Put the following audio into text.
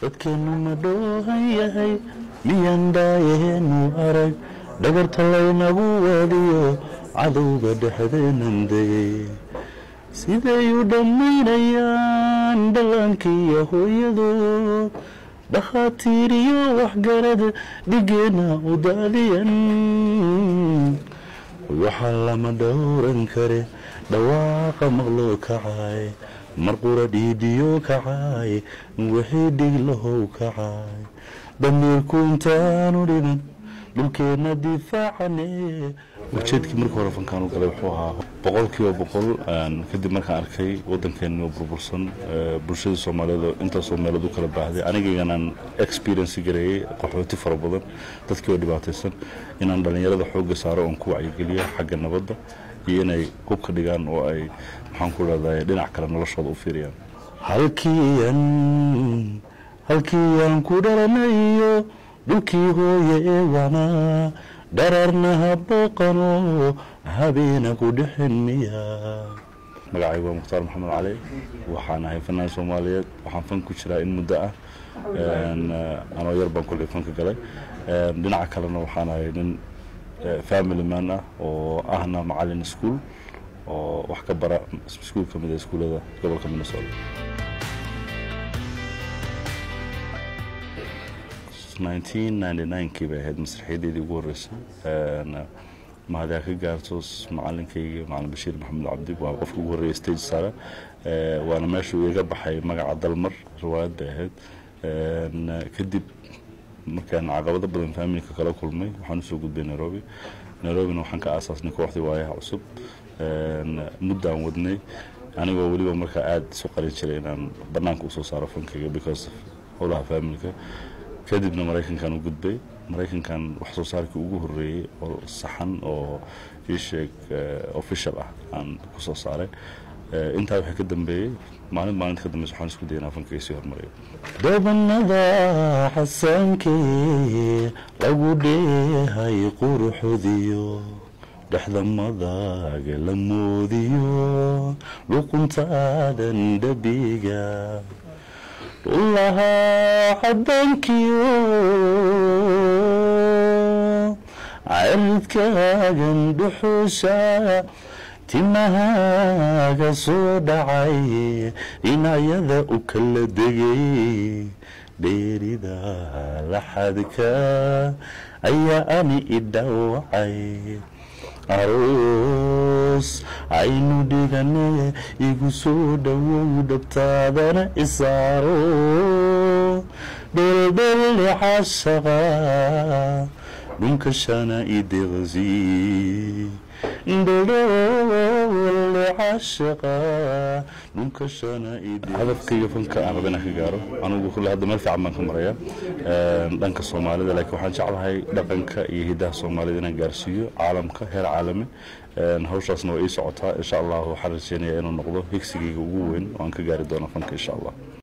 dadkeennu ma dhoohan yahay miyaan dhaayaheenu arag dhagarta laynagu waadiyo cadowga dhexdeenan degay siday u dhammaynayaan dhallaankiiyo hooyadood dhakhaatiir iyo waxgarad dhigeenna u daadiyan waxaa lama dhowran kare dhawaaqa maqloo kacay marqura dhiidhiyo kacay wixii dhiglahow kacay damiirku intaanu dhiman dhulkeenna difaacane ujeedkii markii hore fankaan u galay wuxuu ahaa boqol kiiba boqol kadib markaan arkay waddankeeni oo burbursan bulshadii soomaaliyeed oo intaasoo meelood u kala baahday anigayganaan experience gareeyey qaxooti fara badan dadkii oo dhibaataysan inaan dhallinyarada xoogga saaro oon ku wacyigeliyo xagga nabadda iyo inay hubka dhigaan oo ay maxaan ku leedahay dhinac kale noloshooda u fiiriyaan halkiian halkiiaan ku dhalanayo dhulkii hooye ee wanaa dhararna habooqano habeena ku dhexin miya magacaygu waa mukhtaar maxamed cali waxaan ahay fanaan soomaaliyeed waxaan fan ku jiraa in muddo ah anoo yar baan kolkay fanka galay dhinaca kalena waxaan ahay nin family man ah oo ahna macalin ischool oo wax ka bara iskuul ka mid a iskuullada gobolka minnesota kii bay ahayd masraxiyadeedii ugu horreysay mahadiaa ka gaarto macalinkayga macalin bashiir maxamed cabdi waa qofka ugu horreeyay stage sare waana meeshuu iga baxay magaca dalmar riwaayad bay ahayd kadib markaan caqabado badan faamilka kala kulmay waxaan usoo gudbay nairobi nairobina waxaan ka aasaasnay kooxdii waayaha cusub muddaan wadnay anigoo weliba markaa aada isu qarin jiray inaan banaanka usoo saaro fankayga because howlaha faamilka kadibna maraykankan u gudbay maraykankan wax soo saarkii ugu horeeyey oo saxan oo ii sheeg official ah aan ku soo saaray intaa waxay ka dambeeyey maalin maalinta ka dambeysa waxaan isku dayay inaan fankayga sii hormariyo dabanada xasaankee lagu dheehay quruxodiyo dhexda madaaga la moodiyo luquntaadan dhabiga dhulahaa cadankiyo ciridkaagan dhuxuusha timahaaga soo dhacay dhinacyada u kala degay dheerida laxadka ayaa ani i dhawacay aroos aynu dhigane igu soo dhowow dhabtaadana isaaro dheeldheelle cashaqa dhunkashana ideqsi hadafkayga fanka aan raba inaan ka gaaro anugu kulle hadda meel fiican baan ka maraya dhanka soomaalida laakiin waxaan jeclahay dhaqanka iyo hidaha soomaalida inaan gaarsiiyo caalamka heer caalami hawshaasna waa ii socotaa insha allah waxaan rajeynayaa inuu noqdo higsigayga ugu weyn oo aan ka gaari doono fanka insha allah